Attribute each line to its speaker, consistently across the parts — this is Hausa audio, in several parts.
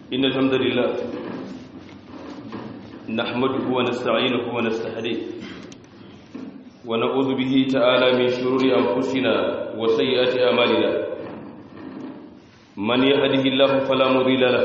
Speaker 1: إن الحمد لله نحمده ونستعينه ونستهديه ونعوذ به تعالى من شرور أنفسنا وسيئات أعمالنا من يهده الله فلا مضل له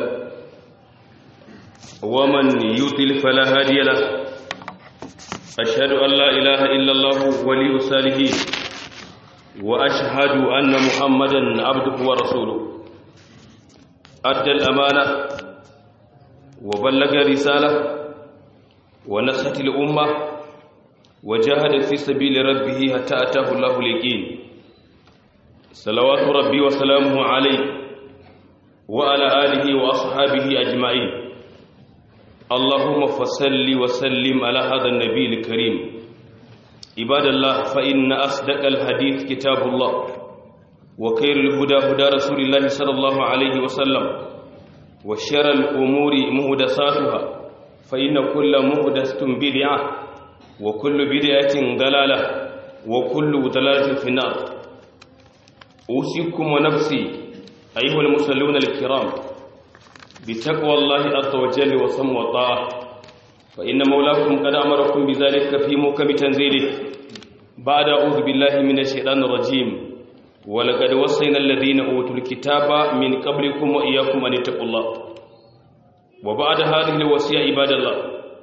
Speaker 1: ومن يضلل فلا هادي له أشهد أن لا إله إلا الله ولي الصالحين وأشهد أن محمدا عبده ورسوله أدى الأمانة وبلغ رسالة ونصحت الأمة وجاهد في سبيل ربه حتى أتاه الله اليقين صلوات ربي وسلامه عليه وعلى آله وأصحابه أجمعين اللهم فصل وسلم على هذا النبي الكريم عباد الله فإن أصدق الحديث كتاب الله وخير الهدى هدى رسول الله صلى الله عليه وسلم وشر الأمور مهدساتها فإن كل مهدسة بدعة وكل بدعة ضلالة وكل ضلالة في النار أوصيكم ونفسي أيها المصلون الكرام بتقوى الله عز وجل وصم وطاعة فإن مولاكم قد أمركم بذلك في موكب تنزيله بعد أعوذ بالله من الشيطان الرجيم ولقد وصينا الذين أوتوا الكتاب من قبلكم وإياكم أن اتقوا الله وبعد هذه الوصية عباد الله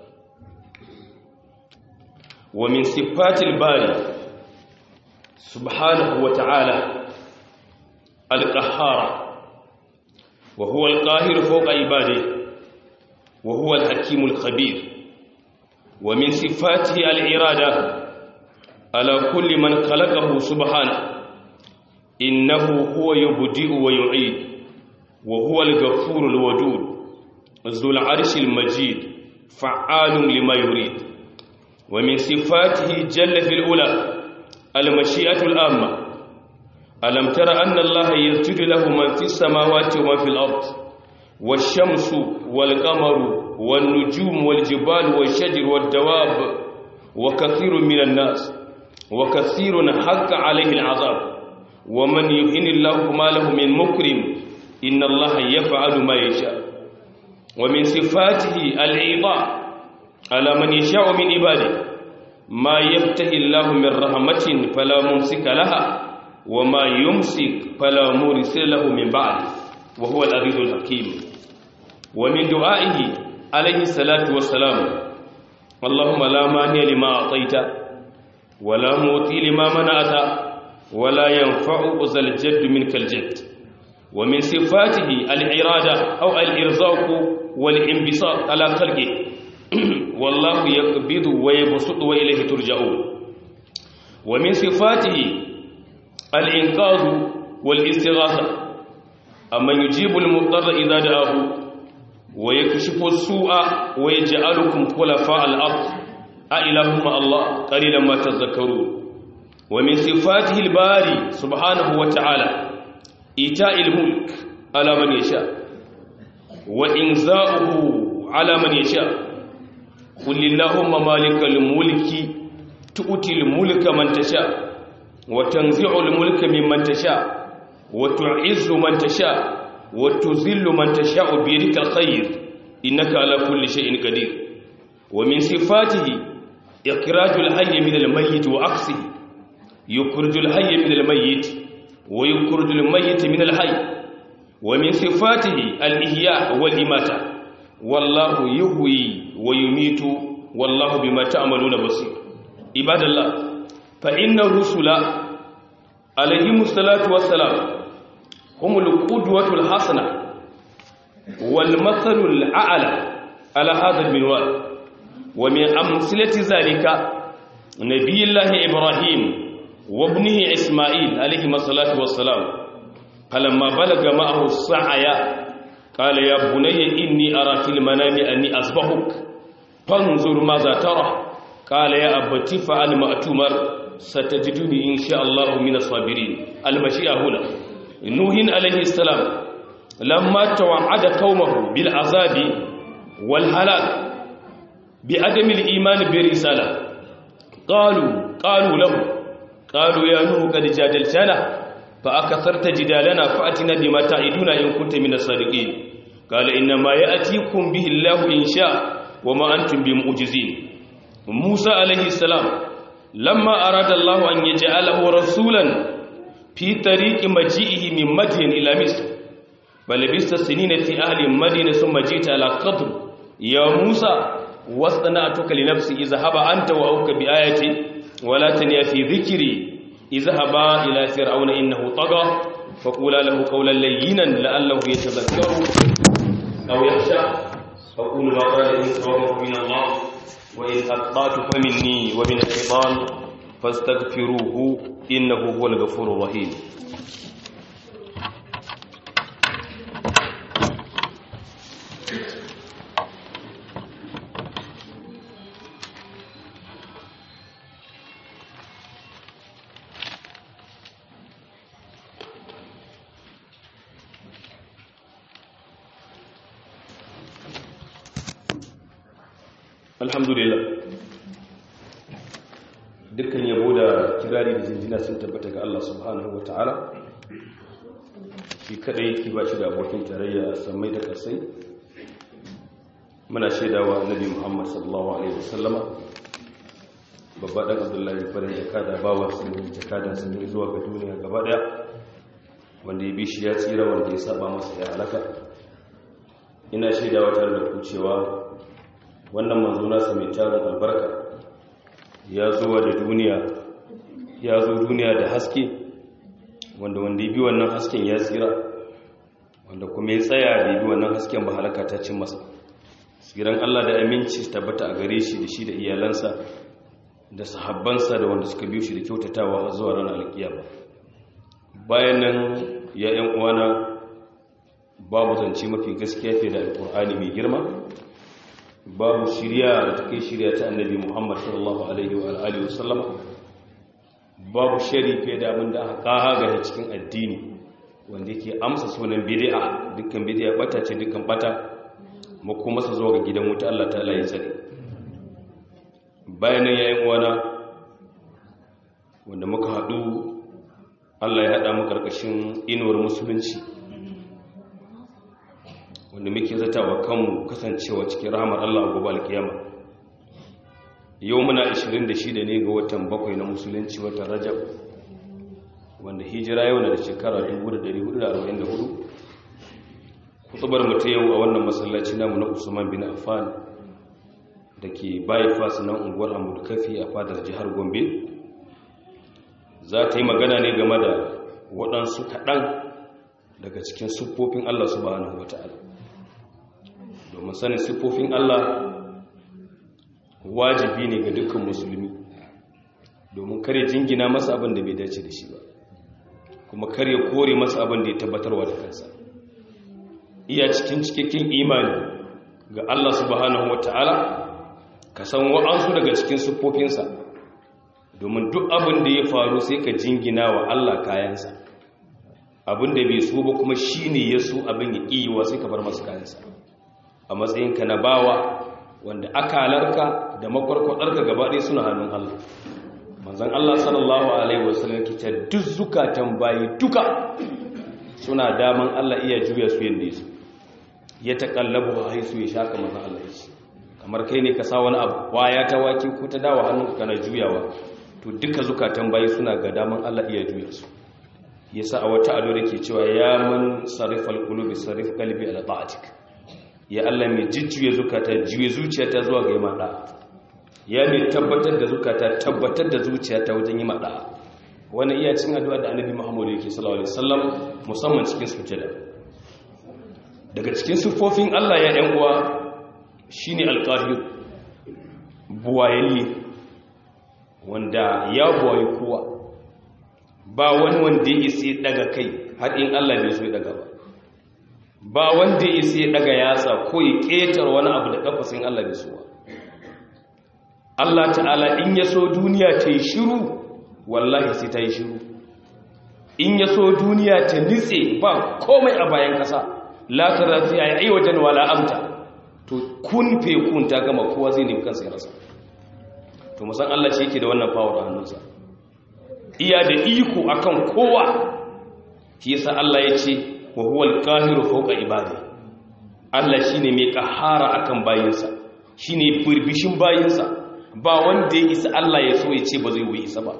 Speaker 1: ومن صفات الباري سبحانه وتعالى القهار وهو القاهر فوق عباده وهو الحكيم الخبير ومن صفاته الإرادة على كل من خلقه سبحانه إنه هو يبدئ ويعيد وهو الغفور الودود ذو العرش المجيد فعال لما يريد ومن صفاته جل في الأولى المشيئة الآمة ألم تر أن الله يسجد له من في السماوات ومن في الأرض والشمس والقمر والنجوم والجبال والشجر والدواب وكثير من الناس وكثير حق عليه العذاب ومن يهن الله ما له من مكرم إن الله يفعل ما يشاء ومن صفاته العطاء على من يشاء من عباده ما يفتح الله من رحمة فلا ممسك لها وما يمسك فلا مرسل له من بعد وهو العزيز الحكيم ومن دعائه عليه الصلاة والسلام اللهم لا مانع لما أعطيت ولا موتي لما منعت ولا ينفع ذا الجد منك الجد ومن صفاته الإرادة أو الإرزاق والانبساط على خلقه والله يقبض ويبسط وإليه ترجعون ومن صفاته الإنقاذ والاستغاثة أما يجيب المضطر إذا دعاه ويكشف السوء ويجعلكم خلفاء الأرض أإله مع الله قليلا ما تذكرون ومن صفاته الباري سبحانه وتعالى إيتاء الملك على من يشاء وإنزاؤه على من يشاء قل اللهم مالك الملك تؤتي الملك من تشاء وتنزع الملك ممن تشاء وتعز من تشاء وتذل من تشاء بيدك الخير إنك على كل شيء قدير ومن صفاته إخراج الحي من الميت وعكسه يخرج الحي من الميت ويخرج الميت من الحي ومن صفاته الإحياء والإماتة والله يهوي ويميت والله بما تعملون بصير عباد الله فإن الرسل عليهم الصلاة والسلام هم القدوة الحسنة والمثل الأعلى على هذا المنوال ومن أمثلة ذلك نبي الله إبراهيم وابنه إسماعيل عليهما الصلاة والسلام فلما بلغ معه السعي قال يا بني إني أرى في المنام أني أصبحك فانظر ماذا ترى قال يا أبت فعل ما أتمر ستجدني إن شاء الله من الصابرين المشيئة هنا نوح عليه السلام لما توعد قومه بالعذاب والهلاك بعدم الإيمان برسالة قالوا قالوا له قالوا يا نوح قد جادلتنا فأكثرت جدالنا فأتنا بما تعدنا إن كنت من الصادقين قال إنما يأتيكم به الله إن شاء وما أنتم بمعجزين موسى عليه السلام لما أراد الله أن يجعله رسولا في طريق مجيئه من مدين إلى مصر فلبست سنين في أهل مدينة ثم جئت على قدر يا موسى واصطنعتك لنفسي اذهب أنت وأوك بآيتي ولا تنيا في ذكري اذهبا إلى فرعون إنه طغى فقولا له قولا لينا لعله يتذكر أو يخشى فقول ما قال إن صوابه من الله وإن أخطأت فمني ومن الشيطان فاستغفروه إنه هو الغفور الرحيم alhamdulillah dukkan yabo da kirari da jinjina sun tabbata ga Allah subhanahu wata'ala shi kadai yake ba shi da abokin tarayya a samai da kasai muna shaidawa annabi Muhammad sallallahu alaihi wasallama babba dan Abdullahi farin jakada bawa sun jakadan sun zuwa ga duniya gaba daya wanda ya bi shi ya tsira wanda ya saba masa ya halaka ina shaidawa tare da ku cewa wannan manzo nasa mai tarin albarka ya zuwa da duniya ya zo duniya da haske wanda wanda ya bi wannan hasken ya tsira wanda kuma ya tsaya da bi wannan hasken ba halaka ta cin masa tsiran Allah da aminci tabbata a gare shi da shi da iyalansa da sahabbansa da wanda suka biyo shi da kyautatawa har zuwa ranar alkiyama bayan nan ya yan uwana babu zance mafi gaskiya fiye da alkur'ani mai girma babu shirya da take shirya ta annabi Muhammad sallallahu alaihi wa alihi wasallam babu sharife da abin da aka kaga cikin addini wanda yake amsa sunan bid'a dukkan bid'a bata ce dukkan bata mu kuma su zo ga gidan wuta Allah ta'ala ya tsare bayan yayin wana wanda muka hadu Allah ya hada mu karkashin inuwar musulunci wanda muke zata wa kanmu kasancewa cikin rahamar Allah gobe alkiyama yau muna 26 ne ga watan bakwai na musulunci watan rajab wanda hijira yau na da shekara 1444 kutubar mu ta yau a wannan masallaci namu na usman bin affan da ke bypass na unguwar hamudu kafi a fadar jihar gombe za ta yi magana ne game da waɗansu kaɗan daga cikin siffofin Allah subhanahu wa ta'ala domin sanin siffofin Allah wajibi ne ga dukkan musulmi domin kare jingina masa abin da bai dace da shi ba kuma kare kore masa abin da ya tabbatarwa da kansa iya cikin cikakken imani ga Allah subhanahu wa ta'ala ka san wa'ansu daga cikin siffofinsa domin duk abin da ya faru sai ka jingina wa Allah kayansa abin da bai so ba kuma shi ne ya so abin ya ƙiyiwa sai ka bar masu kayansa a matsayinka na bawa wanda akalarka da makwarkwadarka gaba ɗaya suna hannun Allah manzan Allah sallallahu alaihi wasallam ke ce duk zukatan bayi duka suna daman Allah iya juya su yadda ya so ya taƙallabu a haisu ya shaka manzan Allah ya ce kamar kai ne ka sa wani abu waya ta waki ko ta dawa hannunka kana juyawa to duka zukatan bayi suna ga daman Allah iya juya su yasa a wata ado da ke cewa ya man sarifal qulubi sarif qalbi ala ta'atik ya Allah mai jijjuye zukata juye zuciyata zuwa ga yima da ya mai tabbatar da zukata tabbatar da zuciyata wajen yima da wannan iya cin addu'a da Annabi Muhammad yake sallallahu alaihi wasallam musamman cikin sujada daga cikin sufofin Allah ya ɗan uwa shine alqahir buwayayye wanda ya buwaye kowa ba wani wanda ya isa daga kai har in Allah bai so ya daga ba ba wanda ya isa daga yatsa ko ya ketar wani abu da kafasin Allah bai so ba Allah ta'ala in ya so duniya ta yi shiru wallahi sai ta yi shiru in ya so duniya ta nitse ba komai a bayan kasa la tara fi ayi wajen wala amta to kun fe kun ta gama kowa zai nemi kansa ya rasa to musan Allah shi yake da wannan power a hannunsa iya da iko akan kowa shi yasa Allah ya ce wa huwa al-qahiru fawqa ibadi Allah shine mai kahara akan bayinsa shine burbishin bayinsa ba wanda ya isa Allah ya so ya ce ba zai yi isa ba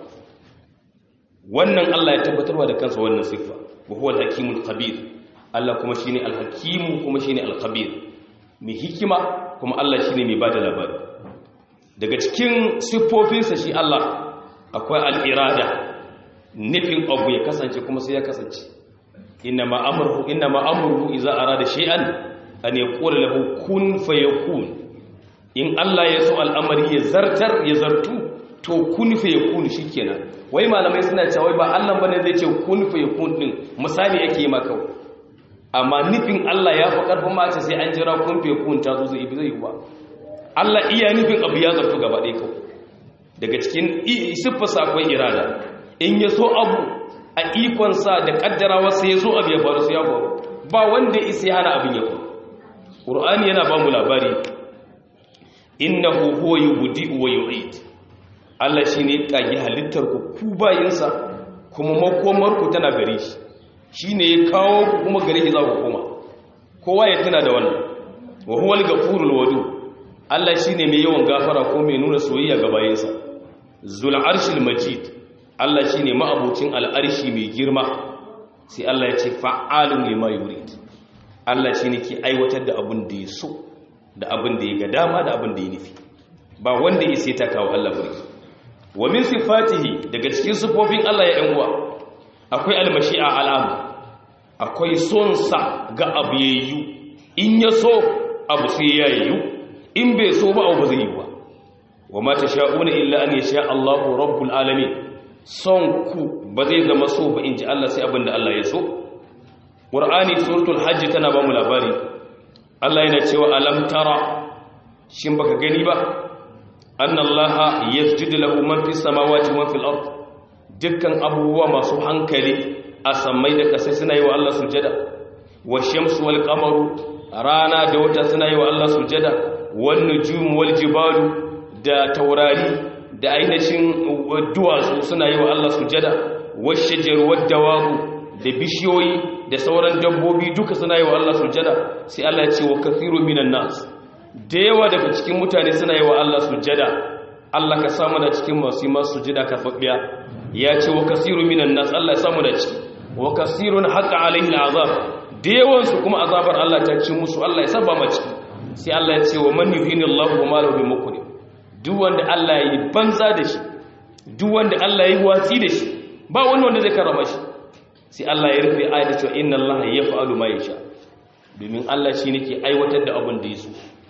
Speaker 1: wannan Allah ya tabbatarwa da kansa wannan siffa wa huwa al-hakimul khabir Allah kuma shine al-hakim kuma shine al-khabir mai hikima kuma Allah shine mai bada labari daga cikin siffofinsa shi Allah akwai al-irada nufin abu ya kasance kuma sai ya kasance inna ma amruhu inna ma amruhu idza arada shay'an an yaqula lahu kun fayakun in Allah ya so al'amari ya zartar ya zartu to kun fayakun shikenan wai malamai suna cewa wai ba Allah bane zai ce kun fayakun din misali yake maka amma nufin Allah ya fi karfin mace sai an jira kun fayakun ta zo zai zai ba Allah iya nufin abu ya zartu gaba ɗaya kawai daga cikin siffarsa akwai irada in ya so abu a ikonsa da kaddarawarsa ya zo abu ya faru su ya faru ba wanda isa ya hana abin ya faru ƙur'ani yana ba mu labari innahu huwa yubdi'u wa yu'id Allah shine kage halittar ku ku bayinsa kuma makomar ku tana gare shi shine ya kawo ku kuma gare shi za ku koma kowa ya tuna da wannan wa huwa al-ghafurul wadud Allah shine mai yawan gafara ko mai nuna soyayya ga bayinsa zul arshil majid Allah shi ne ma'abucin al'arshi mai girma sai Allah ya ce fa'alun lima yurid Allah shi ne ke aiwatar da abin da ya so da abin da ya ga dama da abin da ya nufi ba wanda ya sai ta kawo Allah burki wa min sifatihi daga cikin sifofin Allah ya uwa akwai almashi'a al'amu akwai son sa ga abu yayyu in ya so abu sai ya yayyu in bai so ba abu ba zai yi ba wa ma tasha'una illa an yasha Allahu rabbul alamin son ku ba zai zama so ba in ji Allah sai abinda Allah ya so ƙur'ani suratul hajji tana ba mu labari Allah yana cewa alam tara shin baka gani ba annallaha yasjudu lahu man fis samawati wa fil ard dukkan abubuwa masu hankali a sammai da kasai suna yi wa Allah sujada wa shamsu wal qamaru rana da wata suna yi wa Allah sujada wan nujum wal jibalu da taurari da ainihin duwatsu suna yi wa Allah sujada washajar waddawabu da bishiyoyi da sauran dabbobi duka suna yi wa Allah sujada sai Allah ya ce wa kathiru minan nas da yawa daga cikin mutane suna yi wa Allah sujada Allah ka samu da cikin masu yi masu sujada karfafiya ya ce wa kathiru minan nas Allah ya samu da ciki wa kathirun haqa alaihi al'azab da yawan su kuma azabar Allah ta ci musu Allah ya saba ma ciki sai Allah ya ce wa man yuhinillahu wa ma lahu bimukrim duk wanda Allah ya yi banza da shi duk wanda Allah ya yi watsi da shi ba wani wanda zai karama shi sai Allah ya rufe ayata cewa inna Allah yaf'alu ma yasha domin Allah shi nake aiwatar da abin da ya so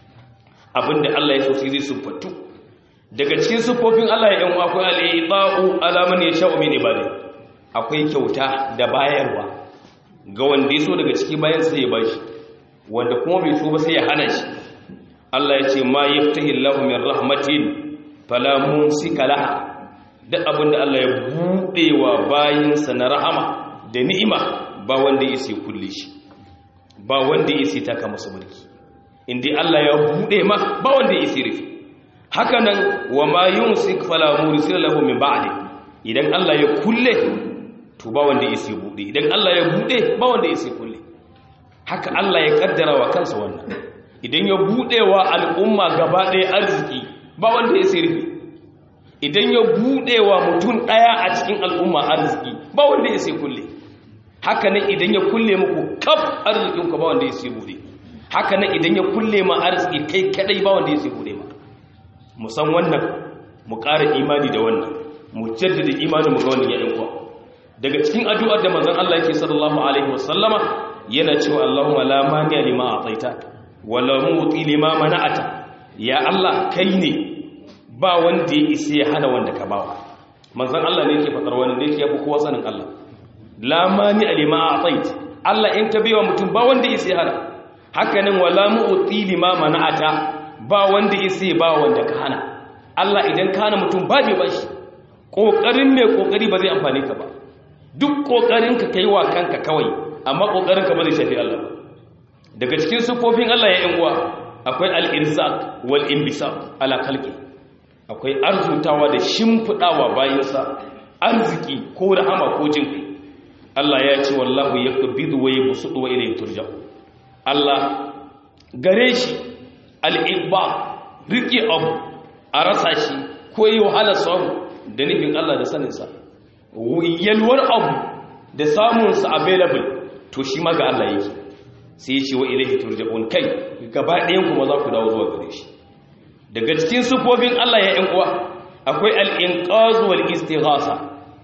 Speaker 1: abin da Allah ya so sai zai sufatu daga cikin sufofin Allah ya yan akwai al-i'ta'u ala man yasha'u min ibadi akwai kyauta da bayarwa ga wanda ya so daga ciki bayan sai ya bashi wanda kuma bai so ba sai ya hana shi Allah ya ce ma yaftahi Allahu min rahmatin fala mumsika laha duk abinda Allah ya bude wa bayinsa na rahama da ni'ima ba wanda ya sai kulle shi ba wanda ya sai taka masa mulki inda Allah ya bude ma ba wanda ya sai rufe haka nan wa ma yumsik fala mursila lahu min ba'di idan Allah ya kulle to ba wanda ya sai bude idan Allah ya bude ba wanda ya sai kulle haka Allah ya kaddara wa kansa wannan idan ya buɗewa al'umma gaba ɗaya arziki ba wanda ya sai rufe idan ya buɗewa mutum ɗaya a cikin al'umma arziki ba wanda ya sai kulle haka nan idan ya kulle muku kaf arzikinku ba wanda ya sai buɗe haka nan idan ya kulle ma arziki kai kadai ba wanda ya sai buɗe ma mu san wannan mu ƙara imani da wannan mu jaddada imanin mu ga wannan yayin kuwa daga cikin addu'ar da manzon Allah yake sallallahu alaihi wasallama yana cewa Allahumma la mani'a lima a'taita wala muti lima mana'ata ya Allah kai ne ba wanda ya isa ya hana wanda ka bawa manzon Allah ne yake fadar wani ne yake yafi kowa sanin Allah la mani lima a'tait Allah in ka biwa mutum ba wanda ya isa ya hana haka nan wala muti lima mana'ata ba wanda ya isa ya ba wanda ka hana Allah idan ka hana mutum ba bai bashi kokarin mai kokari ba zai amfane ka ba duk kokarin ka kai wa kanka kawai amma kokarin ka ba zai shafi Allah ba daga cikin sufofin Allah ya yan uwa akwai al-irzaq wal inbisaq ala khalqi akwai arzutawa da shimfidawa bayansa arziki ko rahama ko jin kai Allah ya ce wallahu yaqbidu wa yabsutu wa ilayhi turja Allah gare shi al'ibba riƙe abu a rasa shi ko yi wahala samu da nufin Allah da saninsa yalwar abu da samunsa available to shi ma ga Allah yake sai ya ce wa ilahi turja'un kai gaba ɗayan kuma za ku dawo zuwa gare shi daga cikin sufofin Allah ya ‘yan uwa akwai al'inƙazu wal istighasa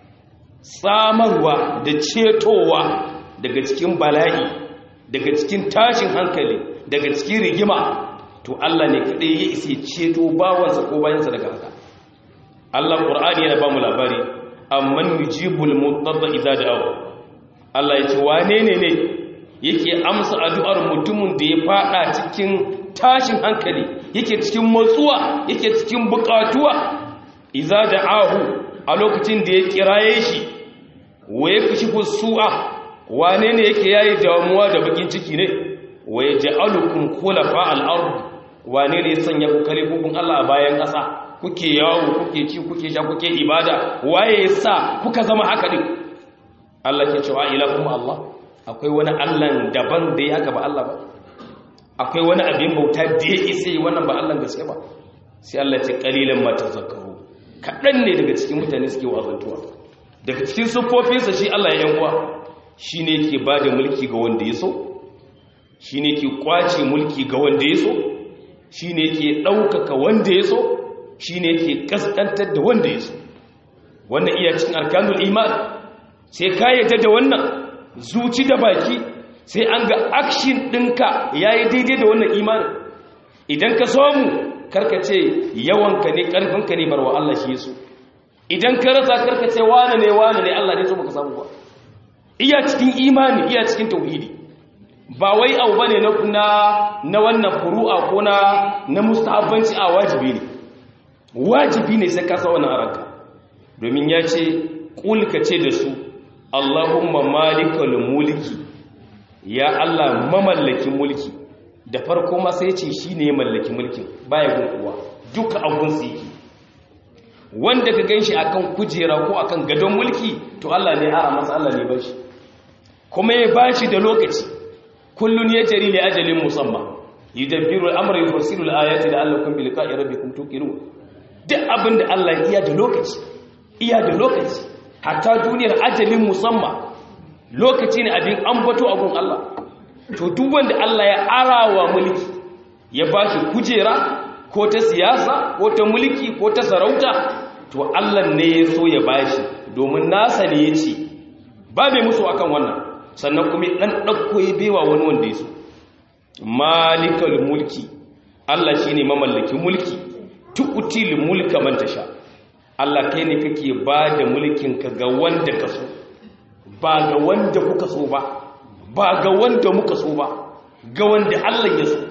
Speaker 1: samarwa da cetowa daga cikin bala'i daga cikin tashin hankali daga cikin rigima to Allah ne kaɗai ya isa ceto bawansa ko bayansa daga haka Allah ƙur'ani yana ba mu labari amman yujibul mutarra idza da'ahu Allah ya ce wane ne ne yake amsa addu'ar mutumin da ya fada cikin tashin hankali yake cikin matsuwa yake cikin bukatuwa idza da'ahu a lokacin da ya kiraye shi wa yakshifu su'a wane ne yake yayi damuwa da bakin ciki ne wa yaj'alukum khulafa al-ard wane ne ya sanya ku kalifofin Allah a bayan ƙasa kuke yawo kuke ci kuke sha kuke ibada waye yasa kuka zama haka din Allah ke cewa ilahum Allah akwai wani Allah daban da ya haka ba Allah ba akwai wani abin bauta da ya isa yi wannan ba Allah gaske ba sai Allah ce qalilan ma tazakkaru kadan ne daga cikin mutane suke wazantuwa daga cikin sufofinsa shi Allah ya yankuwa shine yake bada mulki ga wanda ya so shine yake kwace mulki ga wanda ya so shine yake daukaka wanda ya so shi ne yake kaskantar da wanda ya so wannan iya cikin arkanul iman sai ka yadda da wannan zuci da baki sai an ga akshin ɗinka ya yi daidai da wannan imanin idan ka samu karkace yawanka ne ƙarfinka ne barwa Allah shi yaso idan ka rasa karkace wane ne wane ne Allah ne so baka samu ba iya cikin imani iya cikin tauhidi ba wai abu bane na na wannan furu'a ko na na mustahabbanci a wajibi ne wajibi ne sai ka sa wannan ranka domin ya ce kulka ce da su Allahumma malikal mulki ya Allah mamallakin mulki da farko ma sai ce shine ya mallaki mulkin baya gun kuwa duka abun su yake wanda ka ganshi akan kujera ko akan gadon mulki to Allah ne ara masa Allah ne bashi kuma ya bashi da lokaci kullun yajri li ajalin musamma yudabbiru al-amra yufassilu al-ayati la'allakum bi liqa'i rabbikum tuqinun duk abin da Allah iya da lokaci iya da lokaci hatta duniyar ajalin musamman lokaci ne abin ambato abun Allah to duk wanda Allah ya arawa mulki ya bashi kujera ko ta siyasa ko ta mulki ko ta sarauta to Allah ne ya so ya bashi domin nasa ne ya ce ba mai musu akan wannan sannan kuma dan dauko ya bewa wani wanda ya so malikal mulki Allah shine mamallakin mulki tu'til mulka man tasha Allah kai ne kake ba da mulkin ka ga wanda ka so ba ga wanda kuka so ba ba ga wanda muka so ba ga wanda Allah ya so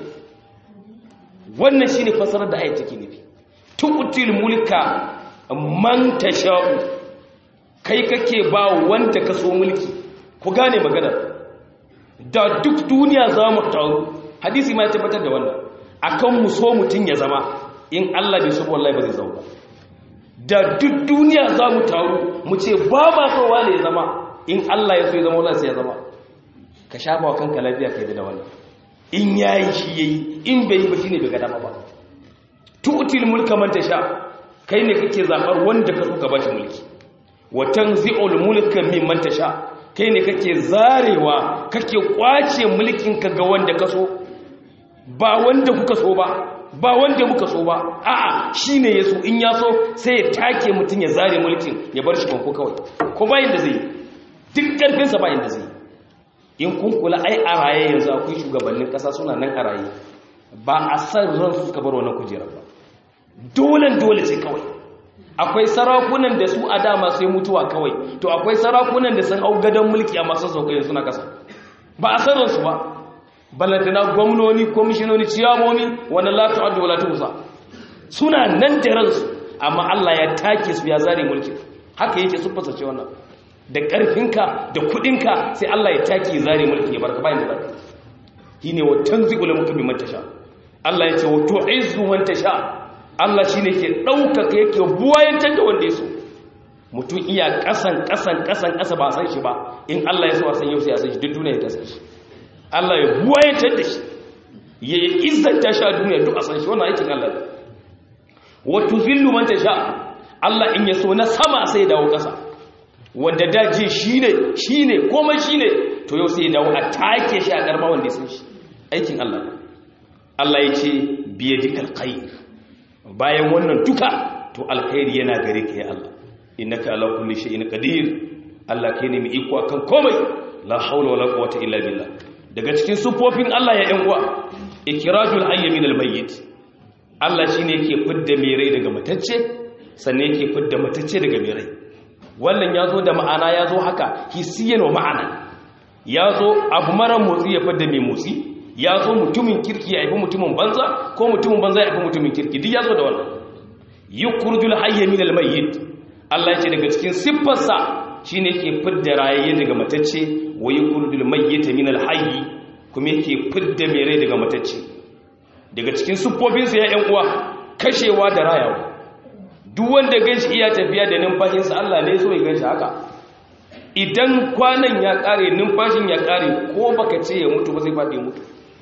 Speaker 1: wannan shine fasarar da ayat take nufi tu'til mulka man tasha kai kake ba wanda ka so mulki ku gane magana da duk duniya za mu taru hadisi ma ya tabbatar da wannan akan mu so mutun ya zama in Allah bai so wallahi ba zai zauka da duk duniya za mu taru mu ce ba ma so wane ya zama in Allah ya so ya zama wallahi sai ya zama ka shafa wa kanka lafiya kai da wannan in yayi shi yayi in bai yi ba shine bai ga dama ba tu'til mulka man tasha kai ne kake zabar wanda ka so ka bashi mulki wa tanzi'ul mulka mimman tasha kai ne kake zarewa kake kwace mulkin ka ga wanda ka so ba wanda kuka so ba ba wanda muka so ba a'a shine yaso in ya so sai ya take mutun ya zare mulkin ya bar shi banko kawai ko bayin da zai duk karfin sa bayin da zai in kun kula ai a raye yanzu akwai shugabannin kasa suna nan a raye ba a san ran su ka bar wannan kujerar ba dole dole sai kawai akwai sarakunan da su a dama sai mutuwa kawai to akwai sarakunan da sun au gadon mulki a masu sauƙi suna kasa ba a san ransu ba balantana gwamnoni kwamishinoni ciyamomi wani latu addu wa latu musa suna nan da ransu amma Allah ya take su ya zare mulki haka yake su fasace wannan da ƙarfinka da kuɗinka sai Allah ya take ya zare mulki ya barka bayan da barka shine wa tanzigul mulki man tasha Allah ya ce wa tu'izzu man tasha Allah shine ke ɗaukaka yake buwayantar da wanda ya so mutum iya ƙasan ƙasan ƙasan ƙasa ba san shi ba in Allah ya so a san yau sai a san shi duk duniya ta san shi Allah ya buwayantar da shi ya izzanta shi a duniya duk a san shi wannan aikin Allah ne wa tuzillu man tasha Allah in ya so na sama sai ya dawo ƙasa wanda daji shine shine komai shine to yau sai ya dawo a take shi a karma wanda ya san shi aikin Allah ne Allah ya ce biyadikal khair bayan wannan duka to alkhairi yana gare ka ya Allah innaka ala kulli shay'in qadir Allah kai ne mai iko akan komai la haula wala quwwata illa billah daga cikin sufofin Allah ya yan uwa ikrajul hayy min almayyit Allah shine yake fidda mai rai daga matacce sannan yake fidda matacce daga mai rai wannan yazo da ma'ana yazo haka hissiyan wa ma'ana yazo abu mara motsi ya fidda mai motsi yazo mutumin kirki ya haifi mutumin banza ko mutumin banza ya haifi mutumin kirki duk yazo da wannan yukhrijul hayy min almayyit Allah ya ce daga cikin siffarsa shine yake fidda rayayye daga matacce wa yukhrijul mayyita min alhayy kuma yake fidda mai rai daga matacce daga cikin siffofinsa ya ƴan uwa kashewa da rayawa duk wanda ganshi iya tafiya da numfashinsa Allah ne so ya ganshi haka idan kwanan ya kare numfashin ya kare ko baka ce ya mutu ba zai faɗi mutu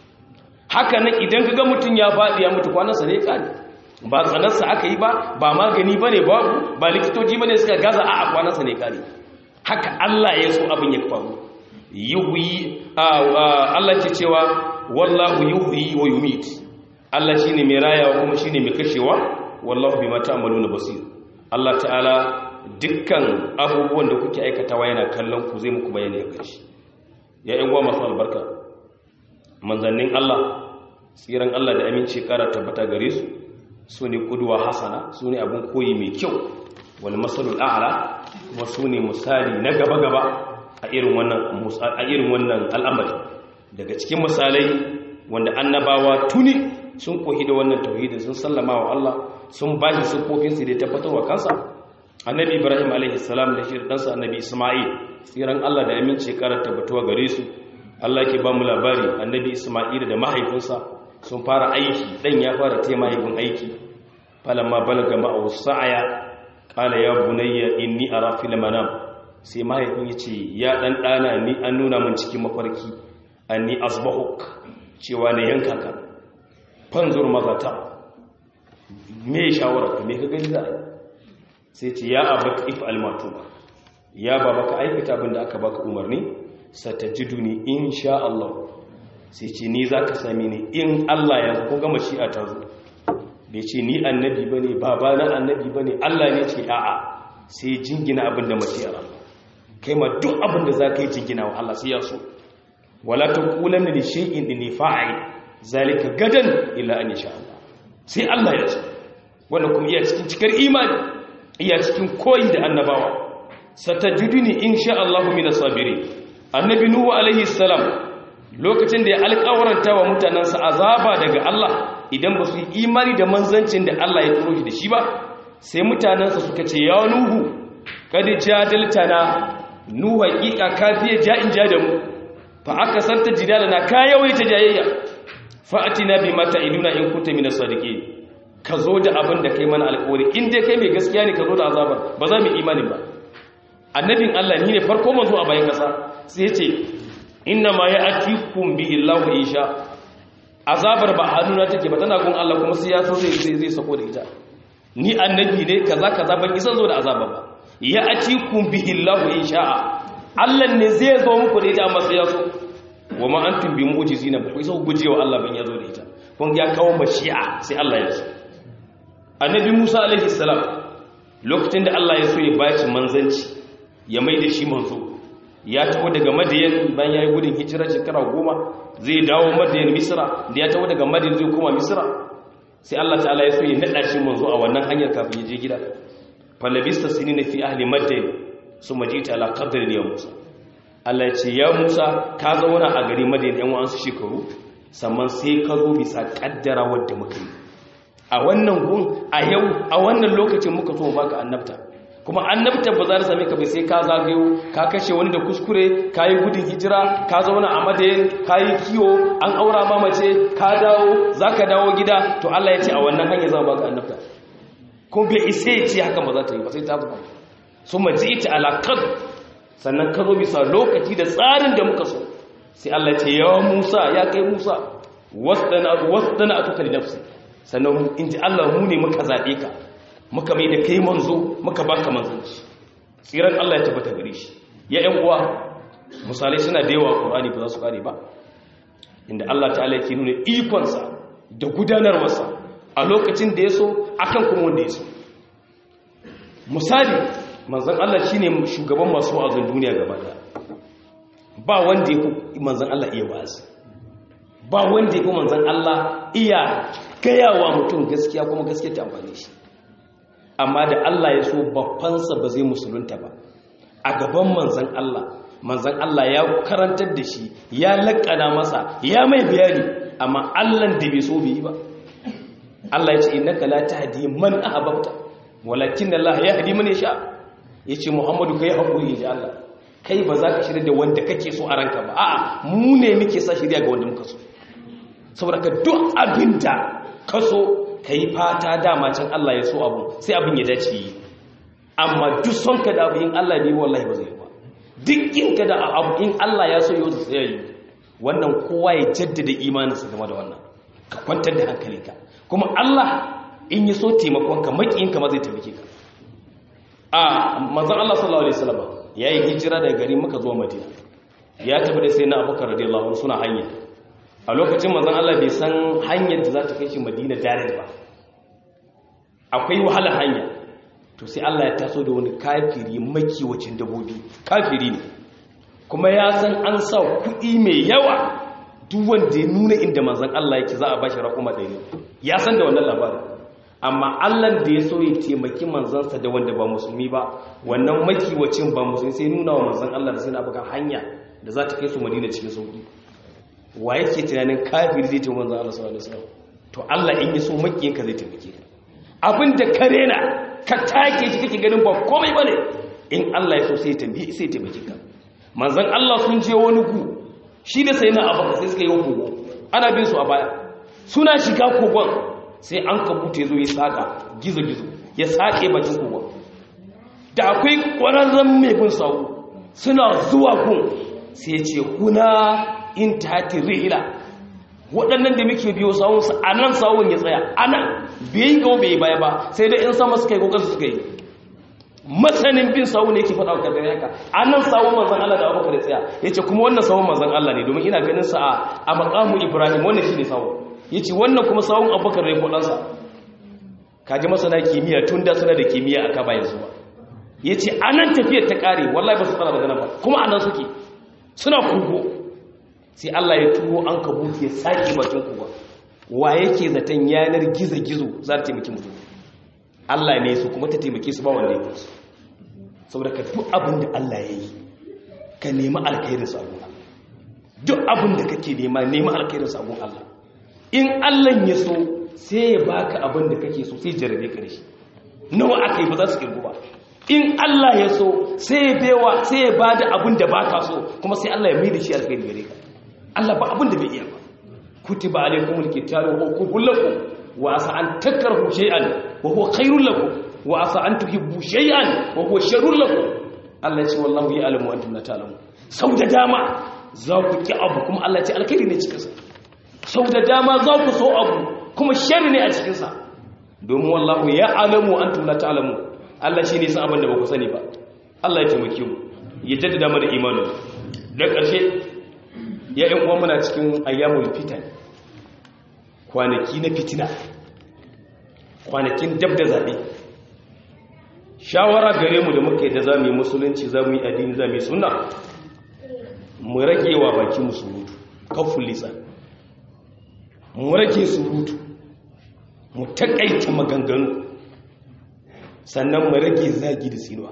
Speaker 1: haka nan idan kaga mutum ya faɗi ya mutu kwanansa ne ya kare ba tsanarsa aka yi ba ba magani ba ne babu ba likitoci ba ne suka gaza a akwanansa ne kare haka Allah ya so abin ya faru yuhyi Allah ce cewa wallahu yuhyi wa yumit Allah shine mai rayawa kuma shine mai kashewa wallahu bima ta'maluna basir Allah ta'ala dukkan abubuwan da kuke aikatawa yana kallon ku zai muku bayani a ƙarshe ya yan masu albarka manzannin Allah tsiran Allah da aminci kara tabbata gare su su ne kuduwa hasana su ne abin koyi mai kyau wani matsalul a'ala kuma su ne misali na gaba-gaba a irin wannan al'amari daga cikin misalai wanda annabawa tuni sun kohi da wannan tauhidin sun sallama wa Allah sun ba shi siffofinsu da tabbatarwa kansa annabi ibrahim a.s. da shi ɗansa annabi ismail tsiran Allah da aminci kara tabbatuwa gare su Allah ke ba mu labari annabi ismail da mahaifinsa sun fara aiki dan ya fara taimayin aiki falamma balaga ma'ahu sa'aya qala ya bunayya inni ara fil manam sai mahaifin yace ya dan dana ni an nuna min cikin mafarki anni asbahuk cewa ne yanka ka fanzur mazata me shawara ka me ka gani za sai ce ya abaka if almatuba ya baba ka aikata abin da aka baka umarni satajiduni insha Allah sai ce ni za ka sami ni in Allah ya ko gama shi'a ta zo bai ce ni annabi ba ne baba na annabi ba ne Allah ne ce a'a sai jingina abin da mace Allah kai ma duk abin da za ka yi jingina wa Allah sai ya so wala ta kulan da shi'in da ne fa'ai zalika gadan illa an sha Allah sai Allah ya so wannan kuma iya cikin cikar imani iya cikin koyi da annabawa satajiduni insha Allah min as-sabirin annabi nuhu alaihi salam lokacin da ya alƙawaranta wa mutanensa azaba daga Allah idan ba su yi imani da manzancin da Allah ya turo shi da shi ba sai mutanensa suka ce ya nuhu kada jadaltana nuhu haƙiƙa kafiye ja'in ja da mu fa aka santa jidala na ka yawaita jayayya fa atina bi mata iduna in kunta min as-sadiqin ka zo da abin da kai mana alƙawari in dai kai mai gaskiya ne ka zo da azabar ba za mu imani ba annabin Allah ni ne farko manzo a bayan kasa sai ya ce inna ma ya atikum bi illahu insha azabar ba hannuna take ba tana gun Allah kuma sai ya so zai zai sako da ita ni annabi ne kaza kaza ban isa zo da azaba ba ya atikum bi illahu insha Allah ne zai zo muku da ita amma sai ya so wa ma antum bi mu'jizina ba ku isa gujewa Allah ban ya zo da ita kun ya kawo mashi'a sai Allah ya so annabi Musa alaihi salam lokacin da Allah ya so ya baci manzanci ya mai da shi manzo ya taho daga madiyan bayan ya yi gudun hijira shekara goma zai dawo madiyan misira da ya taho daga madiyan zai koma misira sai Allah ta'ala ya so ya naɗa shi manzo a wannan hanyar kafin ya je gida falabista sini na fi ahli madiyan su majita ala qadrin ya musa Allah ya ce ya musa ka zauna a gari madiyan yan wa'ansu shekaru sannan sai ka zo bisa kaddara wadda muka yi a wannan gun a yau a wannan lokacin muka so baka annabta kuma annabta ba za ta same ka bai sai ka zagayo ka kashe wani da kuskure ka yi gudun hijira ka zauna a madayin ka yi kiwo an aura ma mace ka dawo za ka dawo gida to Allah ya ce a wannan hanyar zama baka annabta kuma bai isa ya ce haka ba za ta yi ba sai ta zuba su maji ita alaƙar sannan ka zo bisa lokaci da tsarin da muka so sai Allah ya ce yawa Musa ya kai Musa wasdana atuka li nafsi sannan in ji Allah mu ne muka zabe ka muka mai da kai manzo muka baka manzanci tsiran Allah ya tabbata gare shi ya ƴan uwa misalai suna da yawa Qur'ani ba za su kare ba inda Allah ta'ala yake nuna ikonsa da gudanarwarsa a lokacin da ya so akan kuma wanda ya so misali manzan Allah shine shugaban masu wa'azin duniya gaba daya ba wanda ya fi manzan Allah iya wa'azi ba wanda ya fi manzan Allah iya gayawa mutum gaskiya kuma gaskiya ta amfani shi amma da Allah ya so babbansa ba zai musulunta ba a gaban manzan Allah manzan Allah ya karantar da shi ya laƙana masa ya mai bayani amma Allah da bai so bai yi ba Allah ya ce innaka la tahdi man ahbabta walakin Allah yahdi man yasha yace Muhammadu kai hakuri ji Allah kai ba za ka shirya da wanda kake so a ranka ba a'a mu ne muke sa shirya ga wanda muka so saboda ka duk abinda ka so kai fata dama can Allah ya so abu sai abin ya dace yi amma duk son ka da abu in Allah ne wallahi ba zai yi ba duk in ka da abu in Allah ya so yau sai yi wannan kowa ya jaddada imaninsa game da wannan ka kwantar da hankalinka kuma Allah in yi so taimakonka maƙiyinka ma zai taimake ka a manzan Allah sallallahu Alaihi wasallam ya yi hijira daga gari muka zuwa madina ya tafi da sai na abokan radiyallahu anhu suna hanya a lokacin manzan Allah bai san hanyar da za ta kai shi madina direct ba akwai wahala hanya to sai Allah ya taso da wani kafiri makiwacin dabobi kafiri ne kuma ya san an sa kuɗi mai yawa duk wanda ya nuna inda manzan Allah yake za a bashi rakuma ɗari ya san da wannan labarin amma Allah da ya so ya taimaki manzansa da wanda ba musulmi ba wannan makiwacin ba musulmi sai nuna wa manzan Allah da sai na baka hanya da za ta kai su madina cikin sauki wa yake tunanin kafiri zai taimaki manzan Allah sallallahu alaihi wasallam to Allah in ya so makiyinka zai taimake ka abin da ka rena ka take shi kake ganin ba komai bane in Allah ya so sai ya taimake sai ya taimake ka manzan Allah sun je wani ku shi da sai na abaka sai suka yi kogo ana bin su a baya suna shiga kogon sai an kabuta ya zo ya saka gizo-gizo ya sake bakin kogon da akwai ƙwararren mai bin sau suna zuwa kun sai ce kuna in tati rihila waɗannan da muke biyo sawunsu a nan sawun ya tsaya a nan bai yi gawo bai yi baya ba sai dai in sama suka yi kokarsu suka yi masanin bin sawu ne yake faɗa wa kadar yaka a nan sawun manzan Allah da abubakar ya tsaya ya ce kuma wannan sawun manzan Allah ne domin ina ganin sa a makamu ibrahim wannan shi ne sawun ya ce wannan kuma sawun abubakar ne kudansa kaji masana kimiyya tun da suna da kimiyya a kaba yanzu ba ya ce a nan tafiyar ta ƙare wallahi ba su tsara daga nan ba kuma a nan suke suna kogo sai Allah ya turo an kabuki ya sake bakin kogo wa yake zaton yanar gizo-gizo za ta taimaki mutum Allah ne su kuma ta taimake su ba wanda ya kusa saboda ka duk abin da Allah ya yi ka nemi alkhairin sabon Allah duk abin da kake nema nemi alkhairin sabon Allah in Allah ya so sai ya baka abin da kake so sai jarabe ka da shi nawa aka yi ba za su kirgu ba in Allah ya so sai ya bewa sai ya bada abin da baka so kuma sai Allah ya mai da shi alkhairi gare ka Allah ba abin da bai iya ba kutiba alaykumul kitabu wa kubul lakum wa asa an takrahu shay'an wa huwa khairul lakum wa asa an tuhibbu shay'an wa huwa sharrul lakum Allah ya ce wallahu ya'lamu wa antum la ta'lamun sau da dama za ku ki abu kuma Allah ya ce alkhairi ne cikin sa sau da dama za ku so abu kuma sharri ne a cikin sa domin wallahu ya'lamu wa antum la ta'lamun Allah shine san abin da ba ku sani ba Allah ya taimake mu ya jaddada mana imanin da ƙarshe ya ‘yan uwa muna cikin ayyamul fitan kwanaki na fitina kwanakin dab da zaɓe shawara gare mu da muka yi da za mu yi musulunci za mu yi addini za mu yi suna mu rage wa baki mu surutu kafin lisa mu rage surutu mu taƙaita maganganu sannan mu rage zagi da sinuwa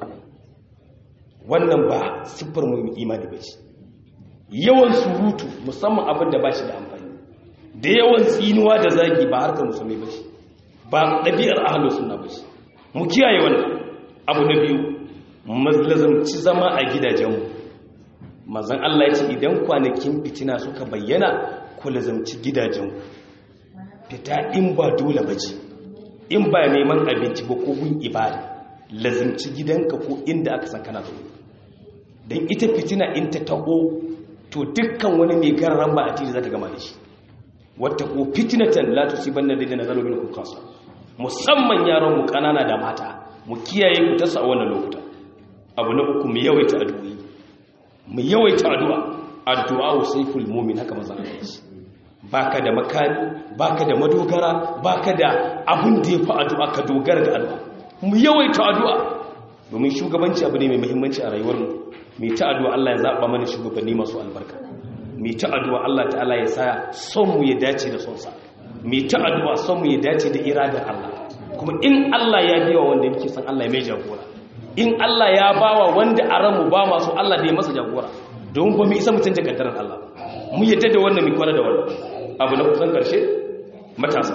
Speaker 1: wannan ba siffar mu imani ba ce yawan surutu musamman abin da ba shi da amfani da yawan tsinuwa da zagi ba harkar musulmi ba shi ba ɗabi'ar ahalo suna ba shi mu kiyaye wannan abu na biyu mazlazamci zama a gidajenmu mazan Allah ya ce idan kwanakin fitina suka bayyana ku lazamci gidajenku fita in ba dole ba ce in ba neman abinci ba ko gun ibada lazimci gidanka ko inda aka san kana zo don ita fitina in ta taɓo to dukkan wani mai garran ba a tiri za ta gama da shi wata ko fitnatan la tusibanna alladhina zalamu minkum khassa musamman yaran mu kanana da mata mu kiyaye ku ta a wannan lokuta abu na uku mu yawaita addu'o'i mu yawaita addu'a addu'a sayful mu'min haka manzon Allah ya ce baka da makami baka da madogara baka da abin da yafi addu'a ka dogara da addu'a mu yawaita addu'a domin shugabanci abu ne mai muhimmanci a rayuwar mu mai ta addu'a Allah ya zaba mana shugabanni masu albarka mai ta addu'a Allah ta'ala ya sa son mu ya dace da son sa mai ta addu'a son mu ya dace da iradar Allah kuma in Allah ya biya wanda yake san Allah ya mai jagora in Allah ya bawa wanda a ranmu ba masu Allah da ya masa jagora don ba mu isa mutum da kaddarar Allah mu yadda da wannan mu kwana da wannan abu na kusan karshe matasa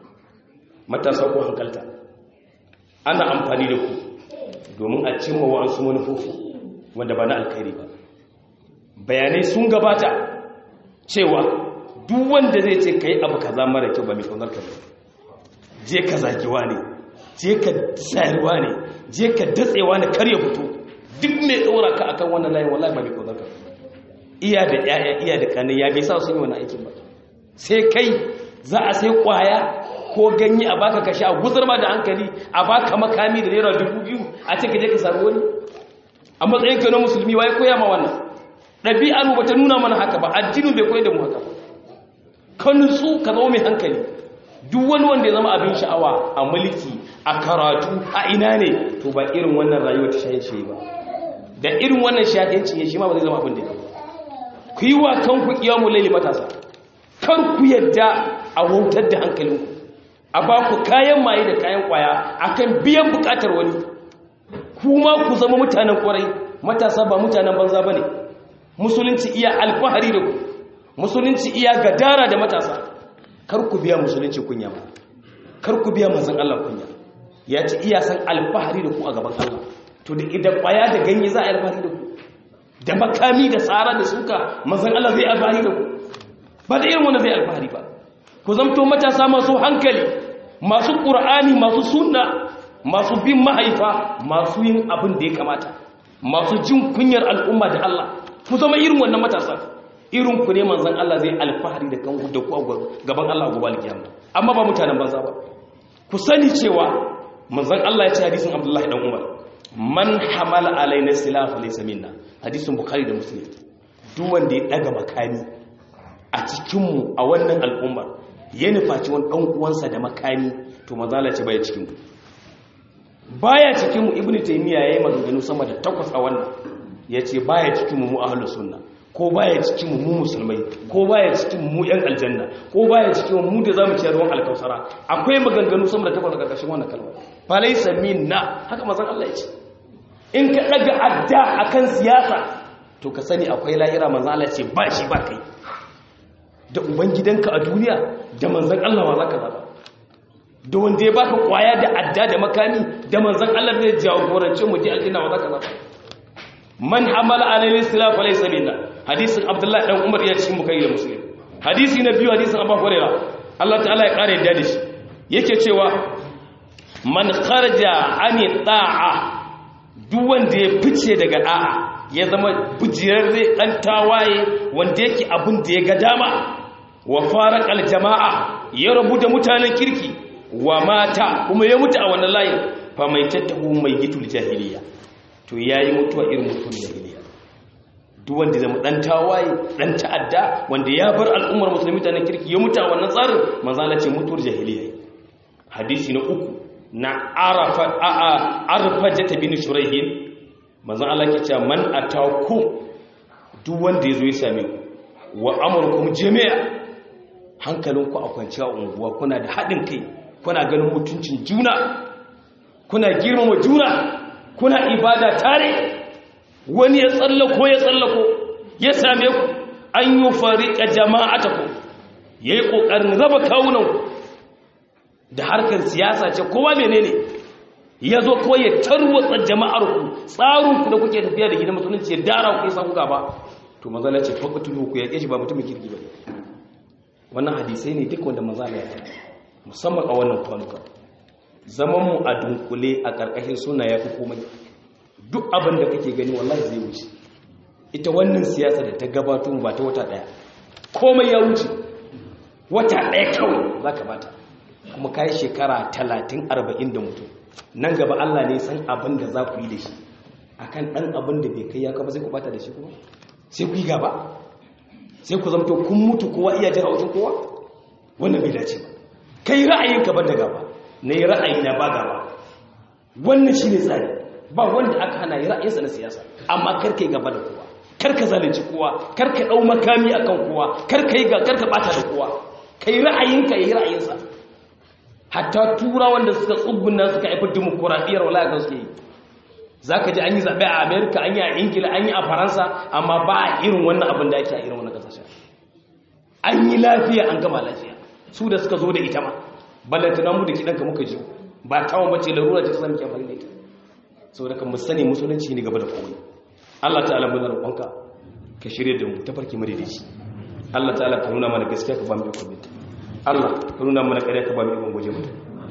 Speaker 1: matasa ko hankalta ana amfani da ku domin a cimma wa'ansu manufofi wanda ba na alkhairi ba bayanai sun gabata cewa duk wanda zai ce kai abu kaza mara kyau ba mai kaunar ka je ka zagiwa ne je ka sayarwa ne je ka datsewa ne kar ya fito duk mai tsora ka akan wannan layin wallahi ba mai kaunar ka iya da yaya iya da kanin ya bai sa sun yi wani aikin ba sai kai za a sai kwaya ko ganye a baka kashi a guzar ma da hankali a baka makami da naira dubu biyu a ce ka je ka samu wani a matsayin ka na musulmi wai koya ma wannan ɗabi'ar mu bata nuna mana haka ba addinin bai koyar da mu haka ba ka nutsu ka zama mai hankali duk wani wanda ya zama abin sha'awa a mulki a karatu a ina ne to ba irin wannan rayuwa ta shaye ba da irin wannan shaƙenci ya shi ma ba zai zama abin da ya ku yi wa kanku kiyamu laili matasa kar ku yadda a wautar da hankalinku a ba ku kayan maye da kayan kwaya akan biyan bukatar wani kuma ku zama mutanen kwarai matasa ba mutanen banza ba ne musulunci iya alfahari da ku musulunci iya gadara da matasa kar ku biya musulunci kunya ba kar ku biya manzon Allah kunya ya ce iya san alfahari da ku a gaban Allah to da idan kwaya da ganye za a alfahari da ku da makami da tsara da suka manzon Allah zai alfahari da ku ba da irin wanda zai alfahari ba ku zamto matasa masu hankali masu qur'ani masu sunna masu bin mahaifa masu yin abin da ya kamata masu jin kunyar al'umma da Allah ku zama irin wannan matasa irin ku ne manzan Allah zai alfahari da kan da ku gaban Allah gobe alkiyama amma ba mutanen banza ba ku sani cewa manzan Allah ya ce hadisin Abdullahi dan Umar man hamala alaina silafa laysa minna hadisin Bukhari da Muslim duk wanda ya daga makami a cikin mu a wannan al'umma ya nufaci wani dan uwansa da makami to manzan Allah ya ce baya cikin mu baya cikin mu ibnu taymiya yayi maganganu sama da takwas a wannan yace baya cikin mu mu ahlus sunna ko baya cikin mu musulmai ko baya cikin mu yan aljanna ko baya cikin mu da zamu ci ruwan alkausara akwai maganganu sama da takwas a karkashin wannan kalma fa laysa minna haka manzon Allah ya ce in ka daga adda akan siyasa to ka sani akwai lahira manzon Allah ya ce ba shi ba kai da ubangidanka a duniya da manzon Allah ma zaka zaba da wanda ya baka kwaya da adda da makami da manzon Allah zai jagorance mu je aljanna ma zaka zaba man hamala alayhi silafa laysa minna hadisin abdullahi dan umar ya cikin bukai da muslim hadisi na biyu hadisin abu hurairah Allah ta'ala ya kare yadda da shi yake cewa man kharaja ani da'a duk wanda ya fice daga da'a ya zama bujirarre dan tawaye wanda yake abin da ya ga dama wa faraqal jama'a ya rabu da mutanen kirki wa mata kuma ya mutu a wannan layin fa mai tattahu mai gitul jahiliya to yayi mutuwa irin mutuwar jahiliya duk wanda zama dan tawaye dan ta'adda wanda ya bar al'ummar musulmi ta nan kirki ya mutu a wannan tsarin manzala ce mutuwar jahiliya hadisi na uku na arafa a a arfajata bin shuraihin manzon Allah ke cewa man ataku duk wanda yazo ya same ku wa amrukum jami'a hankalinku a kwanciya unguwa kuna da hadin kai kuna ganin mutuncin juna kuna girmama juna kuna ibada tare wani ya tsallako ya tsallako ya same ku an yi fariƙa jama'ata ku ya yi ƙoƙarin raba kawunanku da harkar siyasa ce kowa menene ya zo kawai ya tarwatsa jama'arku tsarinku da kuke tafiya da gidan musulunci ya dara ku ya samu gaba to mazala ce fakatulu ku ya ƙeshi ba mutumin kirki ba wannan hadisai ne duk wanda mazala ya musamman a wannan kwanuka zamanmu a dunkule a ƙarƙashin suna ya fi komai duk abin da kake gani wallahi zai wuce ita wannan siyasa da ta gabato ba ta wata daya komai ya wuce
Speaker 2: wata ɗaya kawai za ka bata kuma ka yi shekara talatin arba'in da mutum nan gaba Allah ne san abin da za ku yi da shi a kan ɗan abin da bai kai ya kaba sai ku bata da shi kuma sai ku yi gaba sai ku zamto kun mutu kowa iya jin haushin kowa wannan bai dace ba kai ra'ayin ka ban da gaba na yi ra'ayi na ba gaba wannan shi ne tsari ba wanda aka hana yi ra'ayinsa na siyasa amma karka yi gaba da kowa karka zalunci kowa karka ɗau makami a kan kowa karka yi karka bata da kowa ka yi ra'ayinka yi ra'ayinsa hatta tura wanda suka tsubbuna suka haifar dimokuraɗiyar wala ga suke yi za ka ji an yi zaɓe a amerika an yi a ingila an yi a faransa amma ba a irin wannan abin da ake a irin wannan ƙasashen an yi lafiya an gama lafiya su da suka zo da ita ma ballantana mu da kiɗanka muka ji ba tawon bace larura ta sami ke amfani da ita sau da kan mu sani musulunci ne gaba da kowai allah ta'ala muna roƙonka ka shirya da mu ta farki madaidaici allah ta'ala ka nuna mana gaskiya ka ba mu ikon binta allah ka nuna mana ƙarya ka ba mu ikon gwaje mata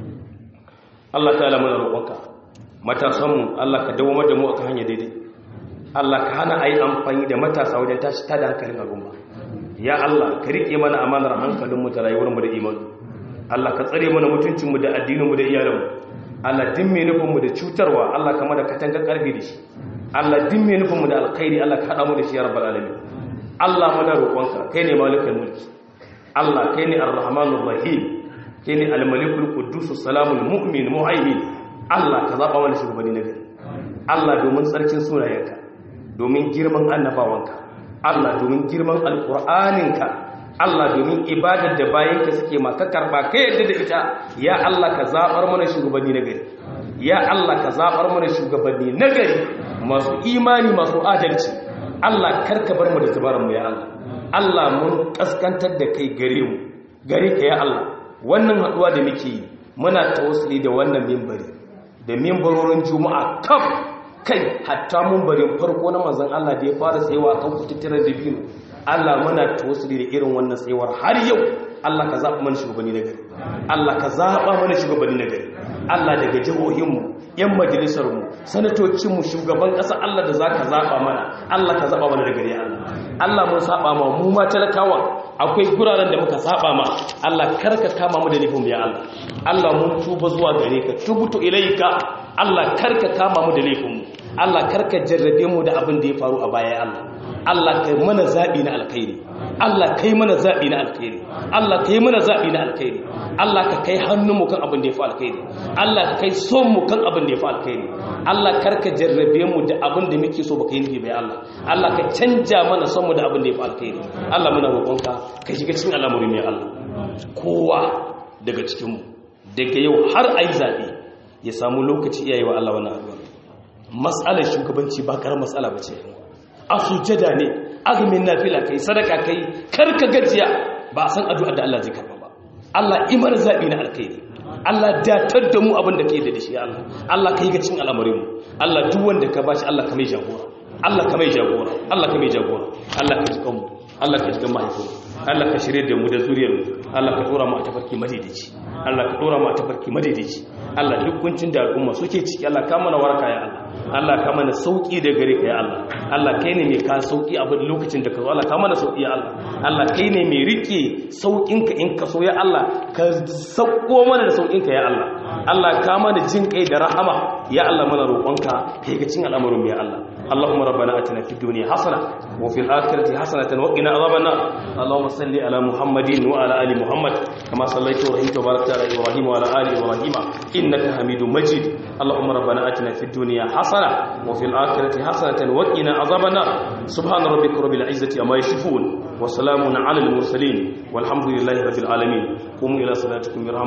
Speaker 2: allah ta'ala muna roƙonka matasanmu allah ka dawo da mu akan hanya daidai allah ka hana a yi amfani da matasa wajen tashi tada hankalin al'umma ya allah ka riƙe mana amanar hankalinmu da rayuwarmu da imanu Allah ka tsare mana mutuncinmu da addininmu da iyalanmu Allah din mai nufinmu da cutarwa Allah kama da katanga karfi da shi Allah din mai nufinmu da alkhairi Allah ka haɗa mu da shi ya rabbal alamin Allah muna roƙonka kai ne malikul mulki Allah kai ne arrahmanur rahim kai ne almalikul quddus salamul mu'min muhaimin Allah ka zaba mana shugabanni na gari Allah domin tsarkin sunayenka domin girman annabawanka Allah domin girman alqur'aninka Allah domin ibadar da bayanka suke maka karba ka yadda da ita ya Allah ka zabar mana shugabanni na gari ya Allah ka zabar mana shugabanni na gari masu imani masu adalci Allah karka bar mu da tabaran mu ya Allah Allah mun kaskantar da kai gare mu gare ka ya Allah wannan haduwa da muke yi muna tawassuli da wannan minbari da minbarorin juma'a kaf kai hatta minbarin farko na manzon Allah da ya fara tsayawa kan kututturar da biyu Allah muna tawassuli da irin wannan tsayuwar har yau Allah ka zaɓa mana shugabanni na gari Allah ka zaɓa mana shugabanni na gari Allah daga jihohinmu yan majalisarmu sanatocinmu shugaban ƙasa Allah da za ka zaɓa mana Allah ka zaɓa mana da gari Allah Allah mun saɓa ma mu ma talakawa akwai guraren da muka saɓa ma Allah karka kama mu da nufin ya Allah Allah mun tuba zuwa gare ka tubutu ilaika Allah karka kama mu da laifinmu Allah karka jarrabe mu da abin da ya faru a baya Allah Allah kai mana zaɓi na alkhairi Allah kai mana zaɓi na alkhairi Allah kai mana zaɓi na alkhairi Allah ka kai hannunmu kan abin da ya fi alkhairi Allah ka kai son mu kan abin da ya fi alkhairi Allah karka jarrabe mu da abin da muke so baka yi nufi bai Allah Allah ka canja mana son mu da abin da ya fi alkhairi Allah muna roƙonka ka shiga cikin al'amuri ne Allah kowa daga cikin mu daga yau har ayi zaɓe ya samu lokaci iyaye wa Allah wannan addu'a mas'alar shugabanci ba karar mas'ala ba ce a sujjada ne azumin nafila kai sadaka kai karka gajiya ba a san addu'a da Allah zai karba ba Allah imar zabi na alkhairi Allah datar da mu abin da kai da shi Allah Allah kai ga cin al'amarin mu Allah duk wanda ka bashi Allah ka mai jagora Allah ka mai jagora Allah ka mai jagora Allah ka jikan mu Allah ka jikan mahaifinmu Allah ka shirye da mu da zuriyar mu Allah ka dora mu a tafarki madaidaici Allah ka dora mu a tafarki madaidaici Allah duk kuncin da al'umma suke ciki Allah ka mana waraka ya Allah Allah ka mana sauki da gare ka ya Allah Allah kai ne mai ka sauki a lokacin da ka zo Allah ka mana sauki ya Allah Allah kai ne mai rike saukin ka in ka so ya Allah ka sauko mana da saukin ka ya Allah Allah ka mana jin kai da rahama ya Allah mana roƙonka kai ga cin al'amarin mu ya Allah اللهم ربنا اتنا في الدنيا حسنه وفي الاخره حسنه وقنا عذاب النار اللهم صل على محمد وعلى ال محمد كما صليت ورحمت وباركت على ابراهيم وعلى ال ابراهيم انك حميد مجيد اللهم ربنا اتنا في الدنيا حسنه وفي الاخره حسنه وقنا عذاب النار سبحان ربك رب العزه عما يصفون وسلام على المرسلين والحمد لله رب العالمين قوموا الى صلاتكم يرحم